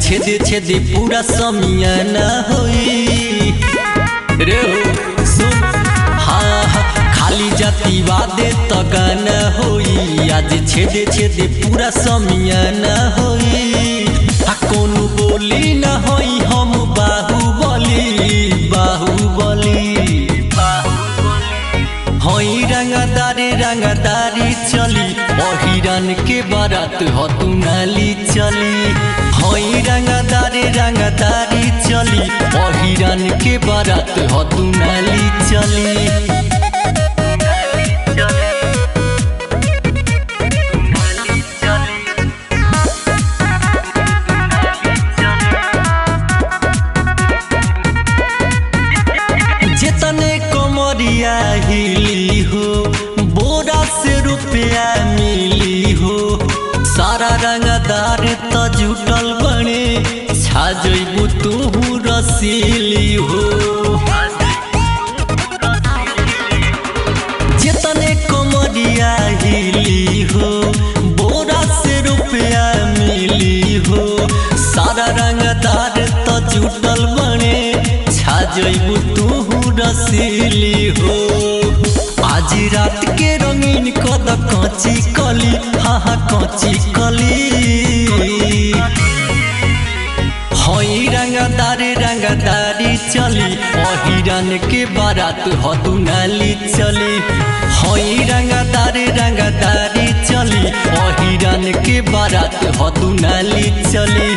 छेदे छेदे पूरा समियाना होई रे हो सुन हाँ हाँ खाली जाति वादे त गाना होई आज छेदे छेदे पूरा समियाना होई आ कोनो बोली न होई हम बाहुबली बाहुबली हई रंगदारी रंगदारी चली बहिरन के बारात हतु नाली चली हई रंगदारी रंगदारी चली बहिरन के बारात हतु नाली चली जितने कमरिया हिली हो बोरा से रुपया मिली हो सारा रंगदार त जुटल बने छा जइबू तू रसीली हो जितने कमरिया हिली हो बोरा से रुपया मिली हो सारा रंगदार त जुटल बने छा जइबू तू रसीली हो आज रात के रंगीन कद कची कली हाँ हाँ कची कली हई रंगदारी रंगदारी चली अहिरन के बारात हतु नाली चली हई रंगदारी रंगदारी चली अहिरन के बारात हतु नाली चली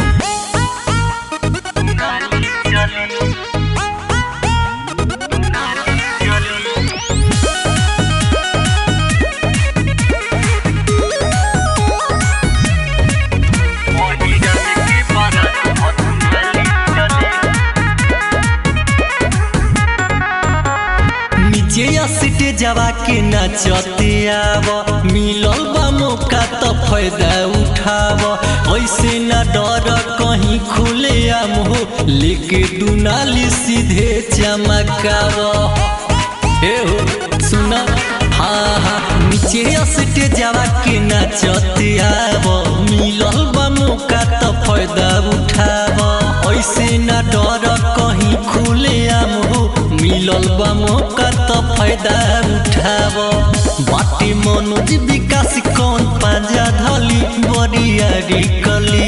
नीचे सीटे जवा के नचते आव मिलल बा मौका त फायदा उठाव ऐसे न डर कहीं खुले आम हो लेके दुनाली सीधे चमकाव ए हो सुना हाँ हाँ नीचे सीटे जवा के नचते आव मिलल बा मौका त फायदा उठाव ऐसे न डर कहीं खुले आम हो मिलल बा मौका त फायदा उठाव बाटे मनोज विकास कौन पाजा धली बरियारी कली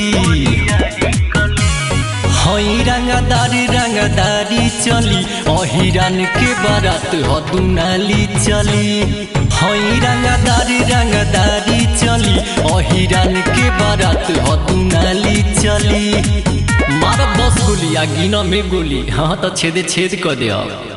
हई रंगदारी रंगदारी चली अहिरन के बारात हदुनाली चली हई रंगदारी रंगदारी चली अहिरन के बारात हदुनाली चली मारब दस गोली आ गिन में गोली हाँ तो छेदे छेद कर दे